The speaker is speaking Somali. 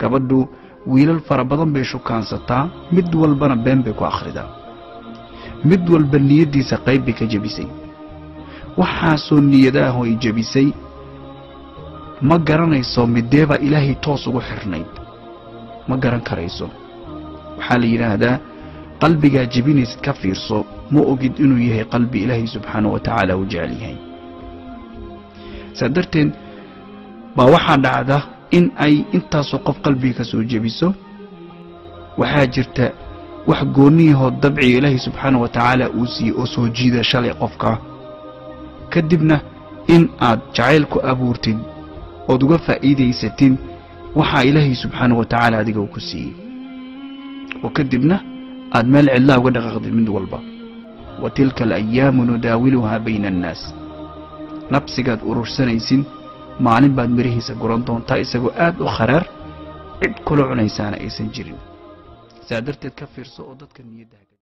gabadhu wiilal fara badan bay shukaansataa mid walbana been bay ku akhridaa mid walba niyaddiisa qayb bay ka jebisay waxaasoo niyadaahoo ay jebisay ma garanayso mideebaa ilaahay toos ugu xirnayd ma garan karayso waxaa la yidhaahdaa qalbigaa jebinaysid ka fiirso ma ogid inuu yahay qalbi ilaahay subxaana wa tacaala u jecel yahay saa darteed baa waxaa dhacda in ay intaasoo qof qalbiga ka soo jebiso waxaa jirta wax goonniyahoo dabciga ilaahay subxaana wa tacaala uu siiyey oo soo jiida shalay qofka kadibna in aad jacayl ku abuurtid ood uga faa'iidaysatid waxaa ilaahay subxaana wa tacaala adiga uu ku siiyey oo kadibna aad meel cidlaa uga dhaqaaqdid mid walba wa tilka alayaamu nudaawiluhaa bayna annaas nabsigaad urursanaysid maalin baad mirihiisa guran doontaa isagoo aad u kharaar cid kula cunaysaana aysan jirin saa darteed ka fiirso oo dadka niyadda